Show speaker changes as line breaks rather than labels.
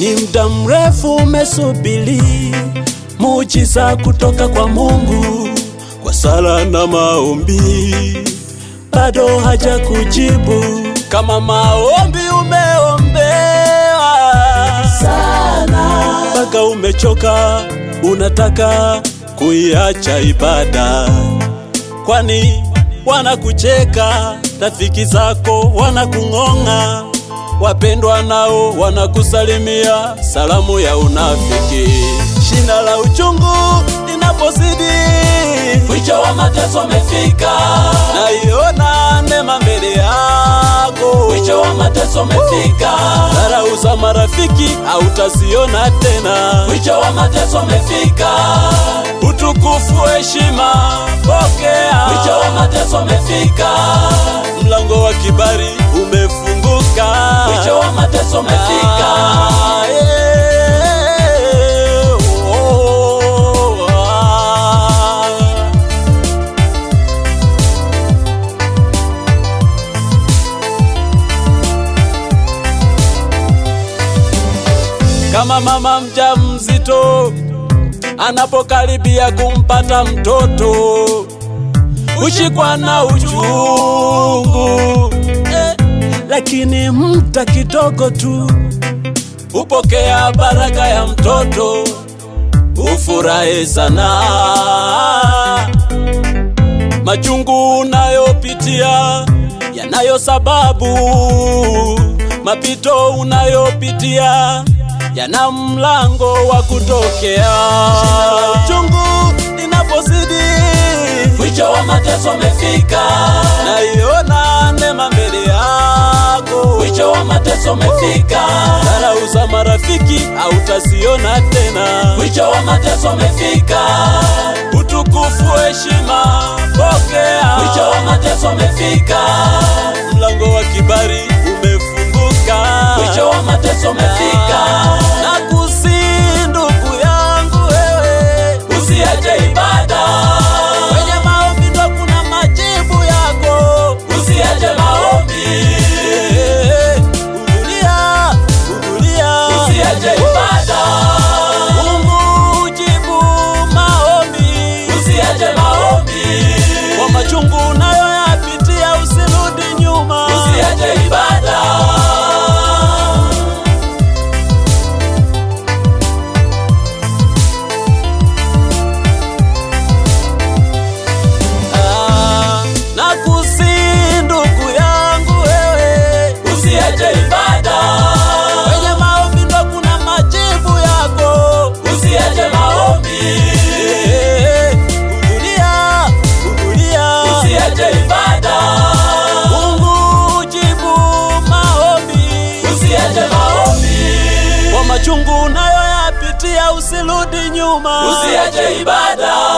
Ni muda mrefu umesubiri muujiza kutoka kwa Mungu, kwa sala na maombi bado haja kujibu. Kama maombi umeombewa sana mpaka umechoka, unataka kuiacha ibada, kwani wanakucheka, rafiki zako wanakung'ong'a, wapendwa nao wanakusalimia salamu ya unafiki. Shina la uchungu linapozidi,
Mwisho wa mateso umefika,
naiona neema mbele yako.
mwisho wa mateso umefika,
Dharau za marafiki hautaziona tena.
mwisho wa mateso umefika,
Utukufu, heshima pokea.
mwisho wa mateso umefika,
Mlango wa kibali umefunguka.
mwisho wa mateso umefika.
Ah, yeah, oh, ah. Kama mama mjamzito anapokaribia kumpata mtoto hushikwa na uchungu eh, lakini mta kidogo tu hupokea baraka ya mtoto, ufurahi sana. Machungu unayopitia yanayo sababu, mapito unayopitia yana mlango wa kutokea. Chungu linapozidi,
Mwisho wa mateso umefika,
naiona neema mbele yako.
mwisho wa mateso umefika,
Dharau za marafiki hautaziona tena.
mwisho wa mateso umefika,
Utukufu, heshima pokea.
mwisho wa mateso umefika,
Mlango wa kibali umefunguka.
mwisho wa mateso umefika.
Na kusi ndugu yangu wewe,
Usiache ibada,
kwenye maombi ndo kuna majibu yako.
usiache maombi,
Eh, Hudhuria, hudhuria.
usiache ibada,
Mungu hujibu maombi.
usiache maombi,
Kwa machungu unayoyapitia usirudi nyuma.
usiache ibada.
Ah, na kusi ndugu yangu wewe,
Usiache ibada,
kwenye maombi ndo kuna majibu yako.
usiache maombi,
Eh, Hudhuria, hudhuria.
usiache ibada,
Mungu hujibu maombi.
usiache maombi,
Kwa machungu unayoyapitia usirudi nyuma.
usiache ibada.